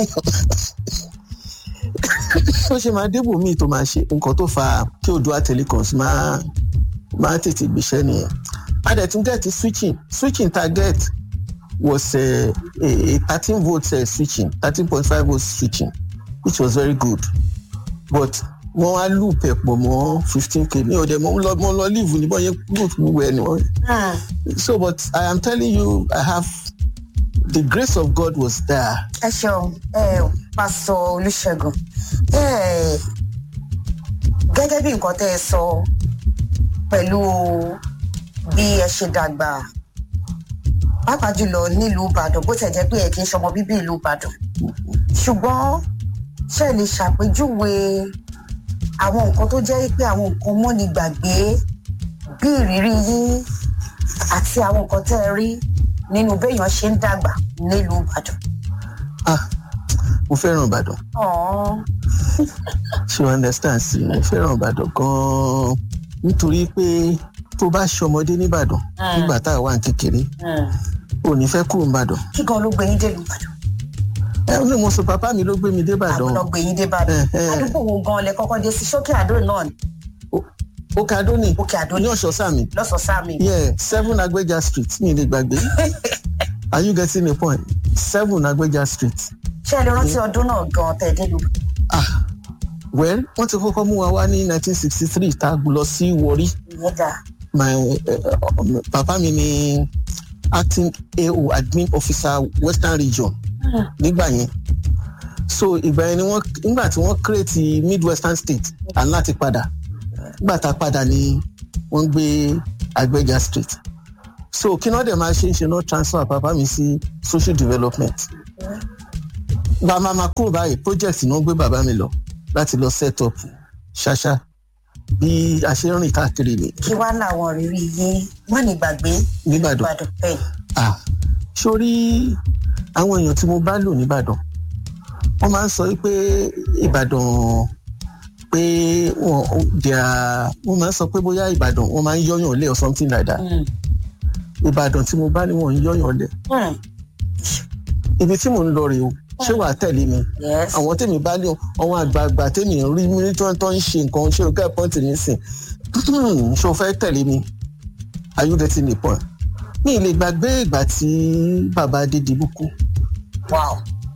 bó ṣe máa dé bòmíì tó máa ṣe nǹkan tó fa kí odua telecoms máa máa tètè gbéṣẹ́ nìyẹn a dẹ̀ tún get switching switching target was uh, a thirteen volt uh, switching thirteen point five volt switching which was very good but wọ́n wá loop ẹ̀ pọ̀ mọ́ fifteen k ní ọ̀dẹ̀ mo lọ mo lọ leave níbọn yẹn loop gbogbo ẹ̀ ni wọ́n Hmm. so but i am telling you i have the grace of god was there. ẹ ṣeun ẹ pásọ olùṣègùn ẹ gẹ́gẹ́ bí nǹkan tẹ́ ẹ sọ pẹ̀lú bí ẹ ṣe dàgbà pàápàá jùlọ nílùú ìbàdàn bó tẹ̀ jẹ́ pé ẹ kì í ṣọmọ bíbí ìlú ìbàdàn ṣùgbọ́n ṣe lè ṣàpèjúwe àwọn nǹkan tó jẹ́ pé àwọn nǹkan mọ́ni gbàgbé bí ìrírí yín àti àwọn nǹkan tẹ́ ẹ rí nínú béèyàn ṣe ń dàgbà nílùú ìbàdàn. ah mo fẹ́ràn ìbàdàn Ọ̀ọ́n. ṣe you understand sí mo fẹ́ràn ìbàdàn gan-an nítorí pé tó bá ṣọmọdé nìbàdàn Mm. nígbà tá a wà ní kékeré Mm. ò ní fẹ́ kúrò nìbàdàn kí gan ló gbé yín dé ìbàdàn ẹ ní mo sọ bàbá mi ló gbé mi dé ìbàdàn àwọn ló gbé yín dé ìbàdàn Eh, eh. àdúgbò wo gan lẹ kọ́kọ́ dé sí sókè àdó náà ní òkè adó ni òkè àdó ní ní ọ̀ṣọ́ sàmì lọ́sọ̀ọ́sàmì. yeah seven agbeja street mi lè gbàgbé are you getting the point seven agbeja street ṣé ẹ lè rántí ọdún náà gan tẹ̀ dé ìlú ah well wọ́n ti kọ́kọ́ mú wa wá ní nineteen sixty three tá a lọ sí Warri ìyẹn dà my uh, papa mi ni acting AO admin officer western region nígbà yẹn so ìgbà yẹn ni wọ́n nígbà tí wọ́n create midwestern state à ń láti padà nígbà tá a padà ni wọ́n gbé Agbeja street so kí náà dẹ̀ máa ṣe ń ṣe náà transfer papa mi sí social development gba máa ma kúrò báyìí project náà gbé bàbá mi lọ láti lọ set up ṣáṣá bí a ṣe ń rìn káàkiri ni kí wá làwọn rírí yín má ní gbàgbé nìbàdàn ìbàdàn bẹ́ẹ̀ ah sórí àwọn èèyàn tí mo bá lò nìbàdàn wọ́n máa ń sọ pé ìbàdàn pé wọn dìá wọ́n máa ń sọ pé bóyá ìbàdàn wọ́n máa ń yọyàn lé or something like that Mm. ìbàdàn tí mo bá ní wọn ń yọyàn lé Mm. ibi tí mò ń lọ rèé o ṣé wàá tẹ̀lé mi yes àwọn tèmi bá ní àwọn àgbààgbà tèmi ń rí mi tó ń tó ń ṣe nǹkan ṣé o kẹ́ pọ́ǹtì nísìn ṣé o fẹ́ tẹ̀lé mi are you getting the point mi ì lè gbàgbé ìgbà tí bàbá Adédìbú kú wow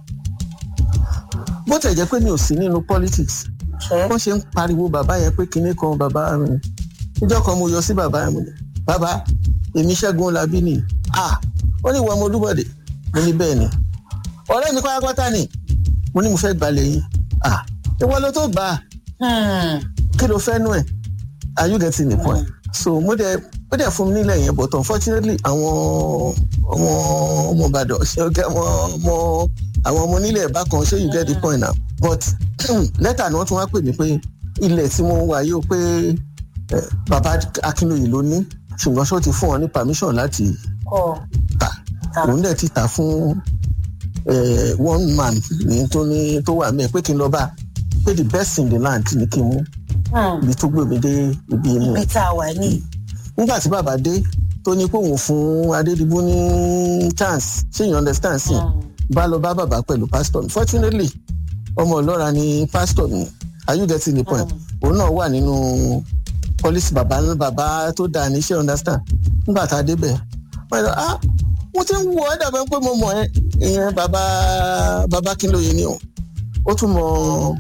bó tẹ̀ jẹ́ pé mi ò sí nínú politics ṣe wọ́n ṣe ń pariwo bàbá yẹn pé kinní kan bàbá mi níjọ́ kan mo yọ sí bàbá mi bàbá èmi Ṣẹ́gun Labí ni ah ó ní ìwọ ọmọ Olúbọ̀dé mo ní bẹ́ẹ̀ ni ọ̀rẹ́ mi pátápátá ni mo ní mo fẹ́ gbalẹ̀ yín ah ìwọ ló tó gbà á Hmm. kí ló fẹ́ nú ẹ̀ are you getting the point so mo dẹ̀ ó dẹ̀ fún mi nílẹ̀ yẹn but unfortunately àwọn ọmọ ọmọ Ìbàdàn ṣe ọgá ọmọ ọmọ àwọn ọmọ onílẹ̀ ẹ̀bá kan ṣé you get the point now but lẹ́tà ni wọ́n tún wá pè mí pé ilẹ̀ tí mo wà yìí ó pé eh, bàbá Akínlóye ló ní ṣùgbọ́n ṣó ti fún wọn ní permission láti kọ tà Ta. òun dẹ̀ ti tà fún eh, one man ní tó ní tó wà mẹ́ẹ̀ pé kí n lọ bá pé the best in the land ni kí n mú Hmm. ibi tó gbé mi dé ibi inú ẹ̀ ibi tá a wà ní nígbà tí bàbá dé tó ní pé òun fún Adédìbú ní chance ṣé you understand sí bá lọ bá bàbá pẹ̀lú pastor mi fortunately ọmọ ọlọ́ra ni pastor mi are you getting the point òun náà wà nínú policy bàbá bàbá tó dáa ní ṣé you understand nígbà tá a débẹ̀ wọ́n yọ ah mo ti ń wọ ẹ́ dàbẹ́ pé mo mọ̀ ẹ́ ìyẹn bàbá bàbá Kínlóye ni o ó tún mọ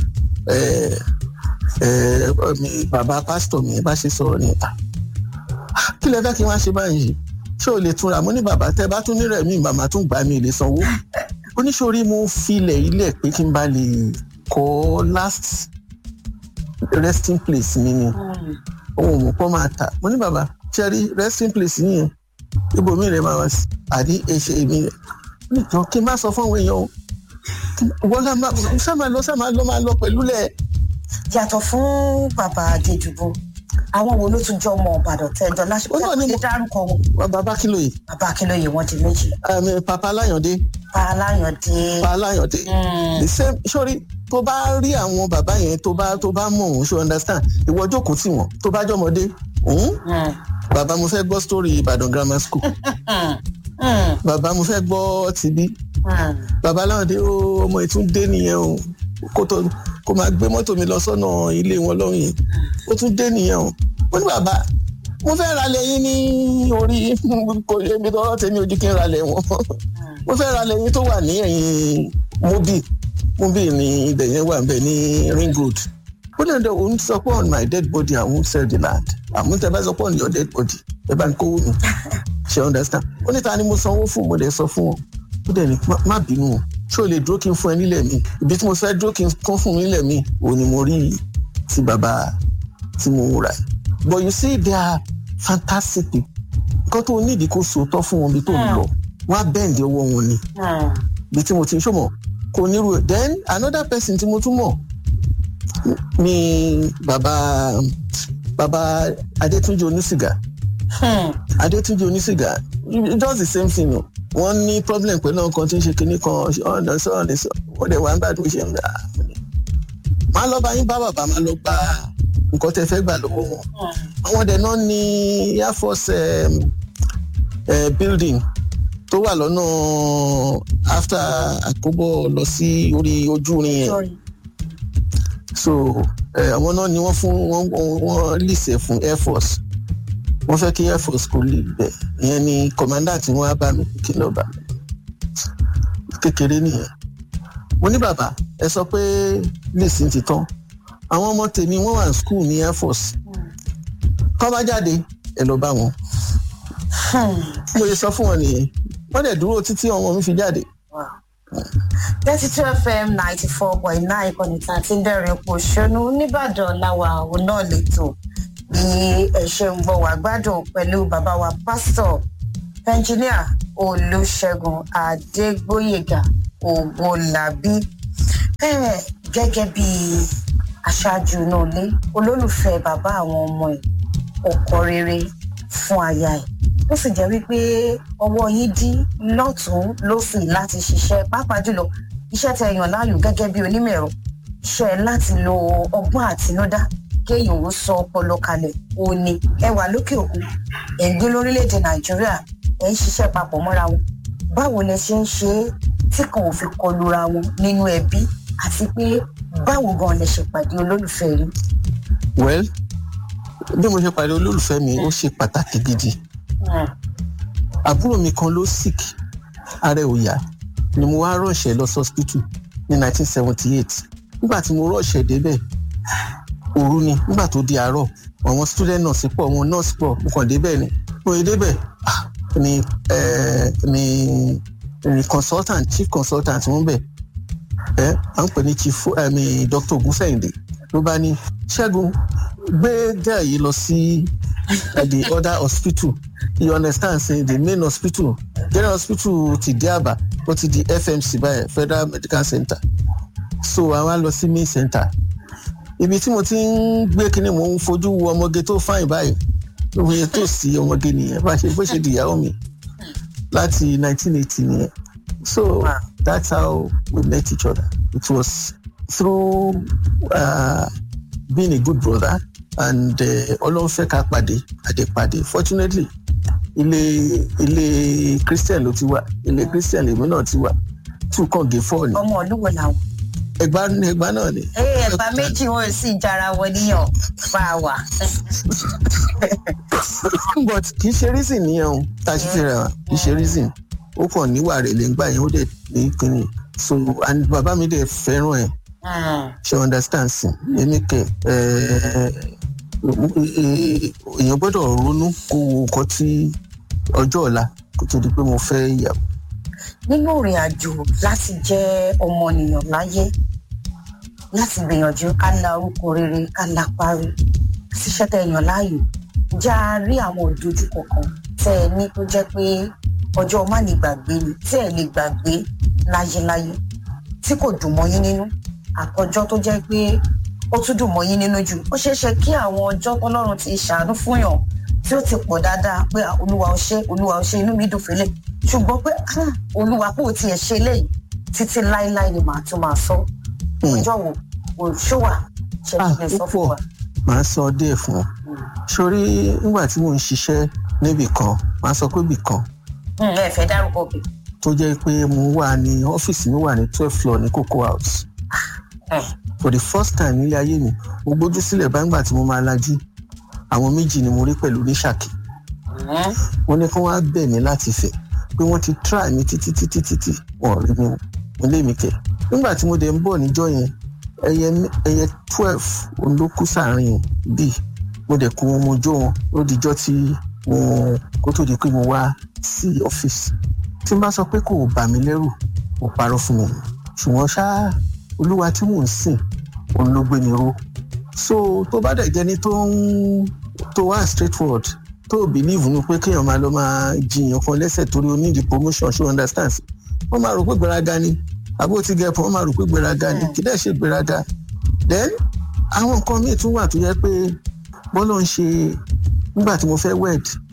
ẹ ẹ mi bàbá pásítọ̀ mi bá ṣe sọ̀rọ̀ ní ìta kí lẹ fẹ́ kí wọ́n ṣe báyìí ṣé o lè túnra mo ní bàbá tẹ bá tún nírẹ̀ mi màmá tún gbà mí lè sanwó oníṣòrí mo filẹ̀ ilẹ̀ pé kí n bá lè kọ́ last resting place mi ni ohun òmùpọ̀ máa tà mo ní bàbá ṣe rí resting place yìnyẹn ibòmí rẹ̀ máa wá sí àdí ẹ̀ṣẹ̀ mi rẹ̀ níjọ kí n má sọ fún àwọn èèyàn o wọ́n lá máa ṣá máa lọ ṣá máa lọ máa lọ pẹ̀lú lẹ̀ yàtọ̀ fún bàbá Adédùbú àwọn wo ló tún jọ ọmọ Ìbàdàn tẹ́jọ lásìkò Ó náà ni tí mo- dárúkọ wọn bàbá Kínlóye bàbá Akínlóye wọn di méjì àmì papa Aláyàndé pa Aláyàndé papa Aláyàndé Hmm. the same sori tó bá rí àwọn bàbá yẹn tó bá tó bá mọ̀ òun ṣe understand ìwọ jókòó tì wọ́n tó bá jọmọdé òun Hmm. bàbá mo fẹ́ gbọ́ story Ìbàdàn grammar school Hmm. Hmm. bàbá mo fẹ́ gbọ́ tìbí Hmm. bàbá Aláyàndé ó ọmọ ìtúndé nìyẹn o kó tó kó máa gbé mọ́tò mi lọ sọ́nà ilé wọn lọ́hùn yẹn ó tún dé nìyẹn o mo ní bàbá mo fẹ́ ra lẹ́yìn ní orí kò yẹ mi tọrọ tèmi ojú kí n ra lẹ̀ wọ́n mo fẹ́ ra lẹ́yìn tó wà ní ẹ̀yìn mobi mobi ní ibẹ̀ yẹn wà bẹ̀ ní ring road ó lè dẹ òun sọ pé on my dead body I won't sell the land àmú tẹ bá sọ pé on your dead body ẹ bá ń kówó mi ṣe understand ó ní ta ni mo sanwó fún mo dẹ̀ sọ fún wọn ó dẹ̀ ní "Má- má bínú o ṣé o lè dúró kí n fún ẹ nílẹ̀ mi ibi tí mo fẹ́ dúró kí n kún fún mi nílẹ̀ mi òun ni mo rí ti bàbá tí mo rà yìí but you see they are fantastic people nǹkan tó nídìí kó sòótọ́ fún wọn bí tó ń lọ wọn á bẹ́ǹdì ọwọ́ wọn ni Hmm. bí tí mo ti ń ṣọmọ kò nírú ẹ̀ then another person tí mo tún mọ̀ ni bàbá bàbá Adétúnjì onísìgá adétúnjì onísìgá it does the same thing o wọ́n ní problem pẹ̀lú àwọn kan tí ń ṣe kinní kan ọ̀nà sọ ọ̀nà sọ wọ́n dẹ̀ wá ń gbàdúrà ṣe ń gbà máa lọ bá yín bá bàbá máa lọ gba nǹkan tẹ́ fẹ́ gbà lọ́wọ́ wọn àwọn dẹ̀ náà ní air force um, uh, building tó wà lọ́nà after àkóbọ̀ lọ sí orí ojú irin yẹn so àwọn náà ni wọ́n fún wọ́n wọ́n lìsẹ̀ fún air force wọ́n fẹ́ kí air force kò lè bẹ̀ ìyẹn ni commander tí wọ́n á bá mi kí ló bá mi kékeré nìyẹn mo ní bàbá ẹ sọ pé lìsìn ti tán àwọn ọmọ tèmi wọ́n wà ní school ní air force kọ́ bá jáde ẹ lọ bá wọn mo lè sọ fún wọn nìyẹn wọ́n dẹ̀ dúró títí ọmọ mi fi jáde. thirty two fm ninety four point nine ìkànnì tá a ti ń dẹ̀rìn pò ṣónú nìbàdàn làwà òun náà lẹ́tọ̀ bí ẹ ṣe ń bọ̀ wá gbádùn pẹ̀lú bàbá wa pásítọ̀ ẹnjìníà olùṣègùn adégbòyègà ògbólàbí gẹ́gẹ́ bí aṣáájú náà lé olólùfẹ́ bàbá àwọn ọmọ ẹ̀ ọkọ rere fún aya ẹ̀ ó sì jẹ́ wípé ọwọ́ yín dí lọ́tún lọ́sì láti ṣiṣẹ́ pàápàá jùlọ iṣẹ́ tẹ yàn láàyò gẹ́gẹ́ bí onímọ̀ ẹ̀rọ iṣẹ́ láti lo ọgbọ́n àtinúdá kéèyàn ó sọ ọpọlọ kalẹ̀ òní ẹ wà lókè òkun ẹ̀ ń gbé lórílẹ̀‐èdè nàìjíríà ẹ̀ ń ṣiṣẹ́ papọ̀ mọ́ra wọn báwo lẹ ṣe ń ṣe é tí kan ò fi kọlura wọn nínú ẹbí àti pé báwo gan lẹ ṣe pàdé olólùfẹ́ rí. well bí mo ṣe pàdé olólùfẹ́ mi ó ṣe pàtàkì gidi àbúrò mi kan ló sick ara ò yá ni mo wá rọ̀ṣẹ̀ lọ sọ́spítù ní 1978 nígbà tí mo rọ̀ṣẹ̀ débẹ̀ òru ni nígbà tó di àárọ̀ àwọn student nurse pọ̀ àwọn nurse pọ̀ mo kàn débẹ̀ ni mo yẹ débẹ̀ ni ni ni consultant chief consultant wọn bẹ̀ ẹ à ń pè ní chief ẹ̀mí dr ogunfẹ̀yìndé ló bá ní ṣẹ́gun gbé gẹ́ẹ̀ yìí lọ sí the other hospital you understand say the main hospital general hospital ti di aba ó ti di fmc báyìí federal medical center so àwa lọ sí main center ibi tí mo ti ń gbé kínní mo ń fojú wo ọmọge tó fáìn báyìí ló fi yẹ tó sí ọmọge nìyẹn bá ṣe bó ṣe di ìyàwó mi láti 1980 nìyẹn so that's how we met each other it was through uh, being a good brother and ọlọ́run fẹ́ ká pàdé àdèpàdé fortunately ilé ilé christian ló ti wà ilé christian lèmi náà ti wà two kan gé four ni. ọmọ olúwo làwọn. ẹgbà ẹgbà náà ni. ee ẹ̀bà méjì wọn ò sì jara wọn níyàn bá a wà. but kì í ṣe reason nìyẹn o tá a ṣe fẹ́ra wa kì í ṣe reason ó kàn níwà rẹ̀ lẹ́ngbà yẹn ó dẹ̀ ní kíni so and bàbá mi dẹ̀ fẹ́ràn ẹ̀ ṣe understand sí èmi kẹ èèyàn gbọ́dọ̀ ronú kó wo nǹkan tí ọjọ́ ọ̀la kó tó di pé mo fẹ́ ìyàwó. nínú ìrìn àjò láti jẹ́ ọmọnìyàn láyé láti gbìyànjú ká la orúkọ rere ká la parí ṣiṣẹ́ tẹ èèyàn láàyò já a rí àwọn òdojúkọ kan tẹ́ ẹ ní tó jẹ́ pé ọjọ́ má lè gbàgbé ni tí ẹ lè gbàgbé láyéláyé tí kò dùn mọ́ yín nínú àtọjọ́ tó jẹ́ pé ó tún dùn mọ́ yín nínú jù ó ṣeé ṣe kí àwọn ọjọ́ tọ́lọ́run ti ṣàánú fún yàn tí ó ti pọ̀ dáadáa pé olúwa ó ṣe olúwa ó ṣe inú mi dùn fẹ́lẹ̀ ṣùgbọ́n pé olúwa kò tiẹ̀ ṣe léyìí títí láéláé ni màá tún máa sọ ọjọ́ wo kò ṣówà ṣe kí lè sọ fún wa. màá sọ díẹ̀ fún ọ sórí nígbà tí mò ń ṣiṣẹ́ níbì kan màá sọ pé bì kan. ẹ fẹ́ dárúkọ bì. tó jẹ́ pé mo wà ní ọ́fíìsì mi wà ní twelve floor ní cocoa house for the first time nílé ayé mi mo gbójú sílẹ̀ báńgbà tí mo máa lajú àwọn méjì ni mo rí pẹ̀lú oníṣàkì wọ́n ní kí wọ́n á bẹ̀ mí láti fẹ̀ pé wọ́n ti try mi títí títí títí wọ́n rí mi mo lé mi kẹ̀ nígbà tí mo dẹ̀ ń bọ̀ níjọ́ yẹn ẹyẹ ẹyẹ twelve òun ló kú sáàrin bíi mo dẹ̀ kó wọn mo jó wọn ó dijọ́ tí mo kó tó di pé mo wá sí ọ́fíìsì tí n bá sọ pé kò bà mí lẹ́rù kò parọ́ fún mi ṣùgbọ́n ṣáá olúwa tí mò ń sìn òun ló gbé mi ró so tó bá dẹ̀ jẹ́ni tó ń tó wá straight forward tó ò believe nu pé kéèyàn máa lọ máa jiyàn kan lẹ́sẹ̀ torí o need promotion ṣé understand wọ́n máa rò pé gbéraga ni àbó ti gẹ̀ pọ̀ wọ́n máa rò pé gbéraga ni kì í dẹ̀ ṣe gbéraga then àwọn nǹkan míì tún wà tó yẹ pé bọ́lá ń ṣe nígbà tí mo fẹ́ wed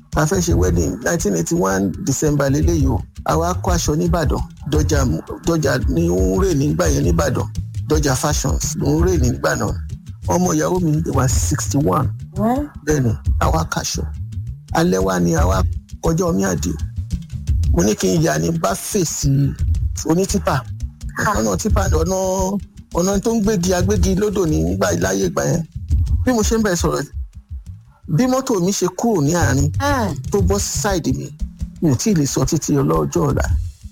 a fẹ́ ṣe wedding nineteen eighty one december lélẹ́yìí o àwa kó aṣọ nìbàdàn dọjà dọjà ní ó ń rè nígbà yẹn nìbàdàn dọjà fashions ló ń rè nígbà náà ọmọ ìyàwó mi wà sixty one bẹ́ẹ̀ ni àwa kaṣọ alẹ́ wa ni àwa kọjá omi àdìo mo ní kí n yà ní bá fèsì onítìpà ọ̀nà tìpà ọ̀nà ọ̀nà tó ń gbégi agbégi lódò nígbà láyé ìgbà yẹn bí mo ṣe ń bẹ̀ sọ̀rọ̀ bí mọ́tò mi ṣe kúrò ní àárín tó bọ́ sí sáìdì mi mi ò tí ì lè sọ títí ọlọ́jọ́ ọ̀la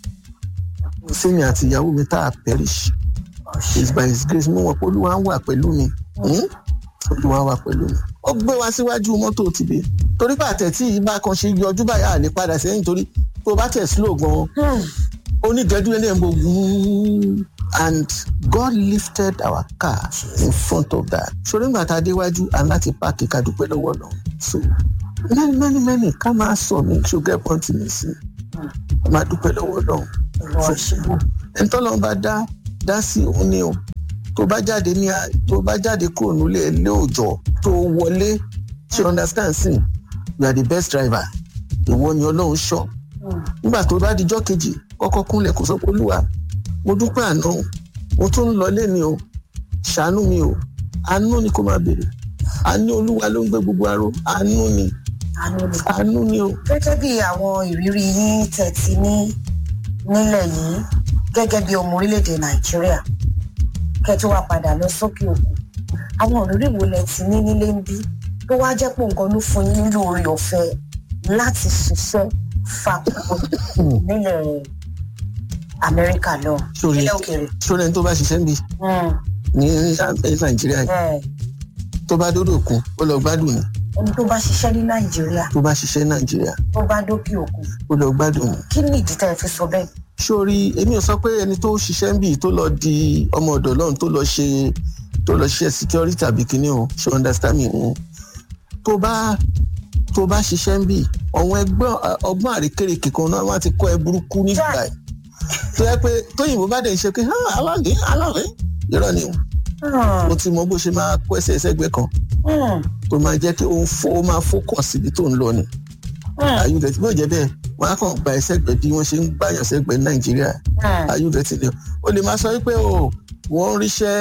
sími àti ìyàwó mi tá a perish it's by his grace mo mọ̀ pé olúwa ń wà pẹ̀lú mi olúwa wà pẹ̀lú mi ó gbé wa síwájú mọ́tò tìbí torí pàtẹ́ tí ìbá kan ṣe yọjú báyà lè padà sẹ́yìn torí tó bá tẹ̀ slow gan-an onídẹ́dú ilé ń bọ̀ wúúú and God lifted our car in front of that. ṣòro ìgbà tá a déwájú and láti páàkì ká dúpẹ́ lọ́wọ́ lọ. so many many many ká máa sọ mi ṣùgbọ́n pọ́ǹtì mi sí máa dúpẹ́ lọ́wọ́ lọ. ẹni tọ́lọ́ bá dá dá sí òun ni o tó bá jáde ní tó bá jáde kúrò nílé ilé òòjọ́ tó wọlé ṣe understand sí you are the best driver ìwọ ni ọlọ́run ṣọ́ nígbà tó bá dijọ́ kejì kọ́kọ́ kúnlẹ̀ kó sọ pé olúwa mo dúpẹ́ àná mo tún ń lọ lẹ́ni o ṣàánú mi o àánú ni kó máa béèrè àánú olúwa ló ń gbé gbogbo aró àánú ni àánú ni o. gẹ́gẹ́ bí àwọn ìrírí yín tẹ̀tí ní nílẹ̀ yìí gẹ́gẹ́ bí ọmọ orílẹ̀-èdè nàìjíríà kẹ́ tó wá padà lọ sókè òkun àwọn ìrírí wo lẹ ti ní nílé ń bí tó wá jẹ́ pé nǹkan ló fún yín nílò oore ọ̀fẹ́ láti ṣiṣẹ́ fakúkọ nílẹ̀ amẹ́ríkà lọ sórí nílẹ̀ òkèèrè. sórí ẹni tó bá ṣiṣẹ́ níbi ní nàìjíríà yìí tó bá dódò òkun ó lọ gbádùn ni ẹni tó bá ṣiṣẹ́ ní nàìjíríà tó bá ṣiṣẹ́ ní nàìjíríà tó bá dókè òkun ó lọ gbádùn ni. kí ni ìdí tá ẹ fi sọ bẹ́ẹ̀. sórí èmi ò sọ pé ẹni tó ṣiṣẹ́ níbi tó lọ di ọmọ ọ̀dọ̀ lọ́run tó lọ ṣe tó lọ ṣe security tàbí kíní o ṣe understand me o tó bá tó bá ṣiṣẹ́ níbi ọ̀wọ́n ẹgbẹ́ ọgbọ́n àrékèrèké kan náà wọ́n ti kọ́ ẹ burúkú nígbà yìí tó yẹ pé tóyìnbó bá dẹ̀ ṣe pé aláàlẹ́ aláàlẹ́ irọ́ ni o mo ti mọ bó ṣe máa kó ẹsẹ̀ ẹsẹ̀gbẹ́ kan tó máa jẹ́ kí ó fó ó máa fókàn síbi tó ń lọ ni ayúdẹ tí bó jẹ́ bẹ́ẹ̀ wọ́n á kàn gba ẹsẹ̀gbẹ́ bí wọ́n ṣe ń gbàyàn sẹ́gbẹ́ nàìjíríà ayúdẹ tí ni o lè máa sọ wípé o wọ́n ń ríṣẹ́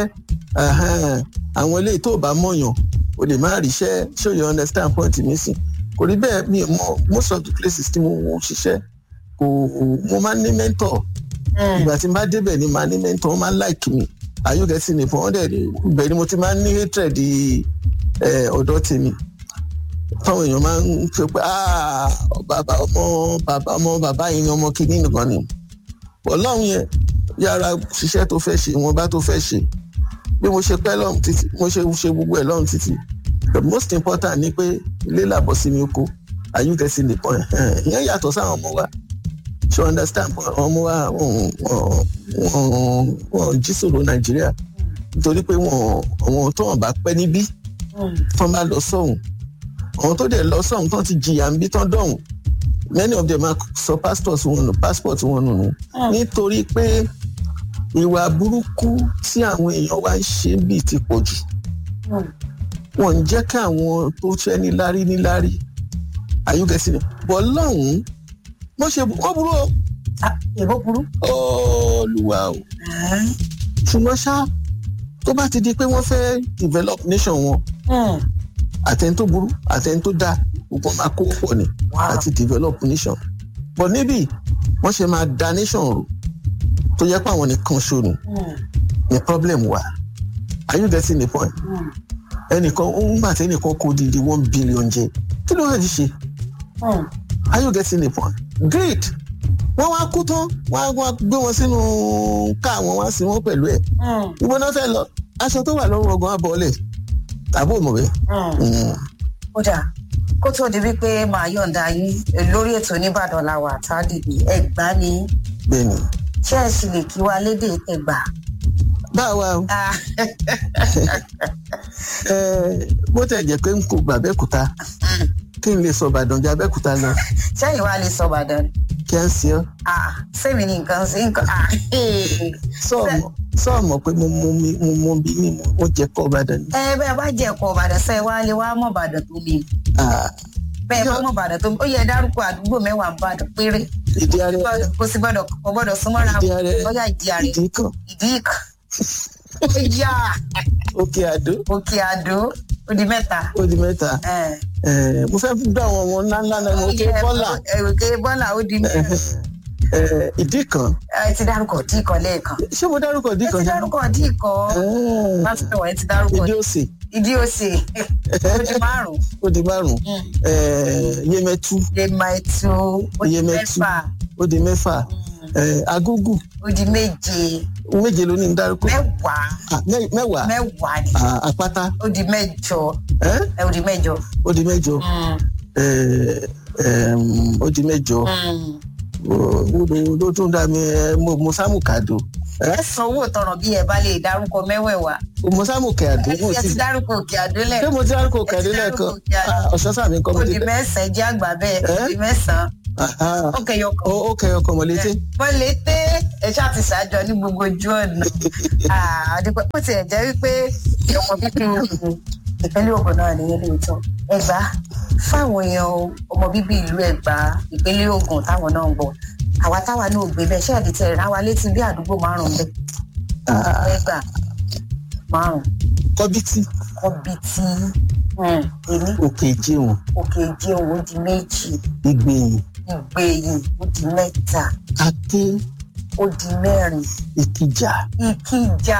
àwọn eléyìí tó bá mọ̀yàn o lè má ríṣẹ́ show you understand point mi sí kò rí bẹ́ẹ̀ mi mọ most of the places tí mo ṣiṣẹ́ kò mo máa ń ní mentor ìgbà tí n bá débẹ̀ ni màá ní mentor wọ́n máa ń like mi ayúgẹ́sì ní fún ọ́ndẹ̀ ibẹ̀ ni mo ti máa ń ní hatred ọ̀dọ́ tèmi táwọn èèyàn máa ń fi pé bàbá ọmọ bàbá ọmọ bàbá yìí ni ọmọ kìíní nìkan ni ọlọ́run yẹn yára ṣiṣẹ́ tó fẹ́ ṣe ìwọ̀nba tó fẹ́ ṣe bí mo ṣe pẹ́ lọ́run títí mo ṣe ṣe gbogbo ẹ̀ lọ́run títí the most important ni pé ilé làbọ̀ sí mi oko ayúgẹ́sì nìkan ìyẹn yàtọ̀ sáwọn ọmọ wa ṣe understand ọmọ wa wọn jí sòrò nàìjíríà nítorí pé wọn àwọn tó wọn bá pẹ́ níbí tán bá lọ sọ́hùn àwọn tó dẹ̀ lọ sọ́hùn tán ti jìyà níbí tán dọ̀hùn many of them are sọ pastors wọn nù passport wọn nù nù nítorí pé ìwà burúkú tí àwọn èèyàn wá ń ṣe bíi ti pọ̀ jù wọn ń jẹ́ kí àwọn tó fẹ́ níláárí níláárí àyùkẹ́sì ni bọ́ lọ́hùn-ún mo ṣe wọ́n burú o. èbó burú. olùwà o. ṣùgbọ́n ṣá tó bá ti di pé wọ́n fẹ́ develop nation wọn àtẹni tó burú àtẹni tó dáa gbogbo máa kó pọ̀ ni àti develop nation. but níbí wọ́n ṣe máa da nation rò tó yẹ pé àwọn nìkan ṣo ni ni problem wà are you getting the point? ẹnìkan ó ń gbà tẹ́nìkan kó di di one billion jẹ kí ló wà ní ṣe? are you getting the point? great wọ́n wá kú tán wọ́n á gbé wọn sínú ká wọn wá sí wọn pẹ̀lú ẹ̀ ibo náà fẹ́ lọ aṣọ tó wà lọ́rùn ọgbọ́n abọ́lẹ̀ tàbí òmùwé. ó dà kó tó di wípé màá yọ̀ǹda yín lórí ètò oníbàdàn làwà tádìbì ẹgbàá ni bẹ́ẹ̀ni. ṣé ẹ sì lè kí wa lédè ẹgbàá. báwa o bó tẹ̀ jẹ́ pé n kò gbà bẹ́kúta kí n lè sọ ìbàdàn jẹ́ abẹ́kúta lọ. sẹ́yìn wa lè sọ ìbàdàn. kí á ń ṣe ọ́. sẹ́mi ni nǹkan sí nǹkan. sọ́ọ̀mọ̀ pé mo mọ mi mo mọ bí mi mo jẹ́ kọ́ ìbàdàn ni. ẹ bẹ́ẹ̀ bá jẹ́ ẹ̀kọ́ ìbàdàn sẹ́yìn wa lè wá mọ̀ ìbàdàn tó le. bẹ́ẹ̀ bá mọ̀ ìbàdàn tó ó yẹ dárúkọ àdúgbò mẹ́wàá ìbàdàn péré ìdí ààrẹ kò sí gbọ́dọ̀ kò gbọ́dọ̀ súnmọ́ra ìdí ààrẹ bóyá ìdí àrẹ ìdí kan ìdí ìkan ó yá òkè àdó òkè àdó ó di mẹ́ta. ó di mẹ́ta Eh, Eh, mo fẹ́ dá àwọn ọmọ ńláńlá náà mo ké bọ́là eh, òkè bọ́là ó di mẹ́rin. Eh, ìdí kan ẹ ti dárúkọ dí kan lẹ́ẹ̀kan. ṣé mo dárúkọ ìdí ẹ kan ti ṣá? dárúkọ dí kan Eh, pásítọ̀ ẹ ti dárúkọ ìdí òsè ìdí òsè ó di márùn-ún. ó di márùn Eh, yemẹtu lèmọ̀ ètò ó di Iyemẹtu. mẹ́fà ó di mẹ́fà Eh, agúgù ó di méje méje ló ní ń dárúkọ mẹ́wàá Ah, mẹ́- mẹ́wàá mẹ́wàá ni Ah, àpáta ó di mẹ́jọ Eh, ẹ ó di mẹ́jọ. ó di mẹ́jọ Mm, Eh, em, ó di mẹ́jọ mm. ó ló tún dá mi eh, mo mo sámù kàdó ẹ san owó tọrọ bí ẹ bá lè dárúkọ mẹ́wẹ̀ẹ̀wá. mo sámù kàdó mo ẹ ti ti dárúkọ òkè àdó ṣé lẹ́ẹ̀kan. mo ti dárúkọ Ẹ ti kàdé dárúkọ lẹ́ẹ̀kan Òkè Àdó. Ah, ọ̀ṣọ́ sàmì kan mo ó ti di mẹ́sàn-án jẹ́ àgbà bẹ́ẹ̀ ó Eh? di mẹ́sàn-án Aha. ó kẹyọ kan. ó ó kẹyọ kan mọ̀lété wọ́n lè tẹ́ ẹ ṣáà ti ṣàjọ ní gbogbo ojú ọ̀nà. àdìpẹ́ ó tiẹ̀ jẹ́ wípé ọmọ bíbí ìpínlẹ̀ Ògùn náà nìyẹn lóòótọ́. Ẹ̀gbá fáwọn èèyàn ọmọ bíbí ìlú Ẹ̀gbá ìpínlẹ̀ Ògùn táwọn náà ń bọ̀. àwa táwa náà ò gbé bẹ́ẹ̀ ṣẹ́ẹ̀dì tẹ̀ rán wa létí bí àdúgbò márùn-ún bẹ́ẹ̀. Ah, Ẹ̀gbá márùn-ún kọ́bítì kọ́bítì èmi òkè ìjẹun òkè ìjẹun ó di méjì ìgbẹ̀yìn ìgbẹ̀yìn ó di mẹ́ta aké ó di mẹ́rin ìkìjà ìkìjà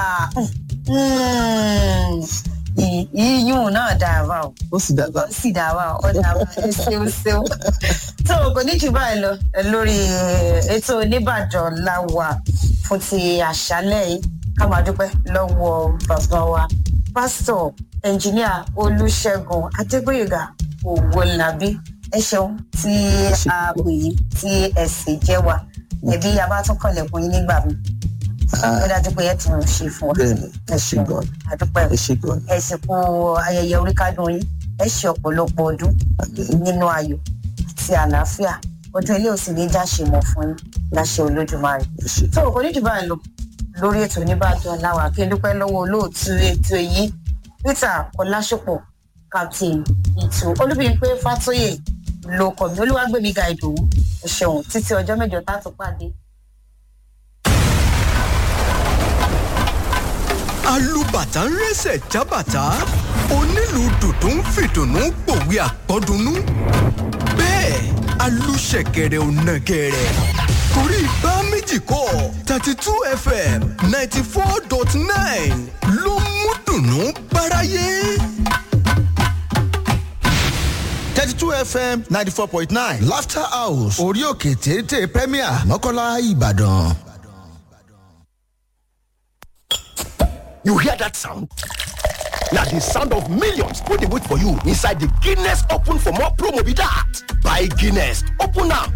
mm, ì- ìyún náà dàbà o ó sì dàgbà ó sì dàbà o ó dàbà ẹ ṣeun ṣeun tó o kò ní jù báyìí lọ lórí ètò oníbàdàn láwà fún ti àṣálẹ́ yìí ká máa dúpẹ́ lọ́wọ́ bàbá wa pásítọ̀ ẹnjìníà olùṣègùn adégbòyègà òwòlàbí ẹ ṣeun tí a pè yín tí ẹ sì jẹ́ wa ẹbí abátúnkànlẹ̀kùn yín nígbà mi Ah, ó dájú pé ẹ tún ń ṣe fún wa bẹ́ẹ̀ni ẹ ẹ ṣe gan àdúpẹ́ ẹ ṣe gan ẹ sì kú ayẹyẹ oríkádùn yín ẹ ṣe ọ̀pọ̀lọpọ̀ ọdún nínú ayọ̀ àti àlàáfíà ọdún ilé òsì ní já ṣe mọ̀ fún yín láṣẹ olódùmarè ẹ ṣe tó o kò ní jù báyìí lọ lórí ètò oníbàdàn láwà kí n dúpẹ́ lọ́wọ́ olóòtú ètò yìí peter ọlásùpọ̀ captain ìtù olúbíyìnpé fàtóyè ló kọ̀ mí olúwàgbẹ̀mí ga ìdòwú ẹ ṣeun títí ọjọ́ mẹ́jọ tá a tún pàdé. alùbàtà ń rẹ́sẹ̀ jábàtà onílù dùdú ń fìdùnnú pòwe àpọ́dúnú bẹ́ẹ̀ alùṣẹ̀kẹ̀rẹ̀ ò nàgẹ̀rẹ̀ torí bá méjì kọ́ thirty two fm ninety four dot nine ló mú dùnnú báráyé. thirty two fm ninety four point nine laughter house orí òkè téńté premier mọ́kànlá ìbàdàn. You hear that sound? Now the sound of millions wey dey wait for you inside the Guinness Open for more promo be that. Buy Guinness, open am,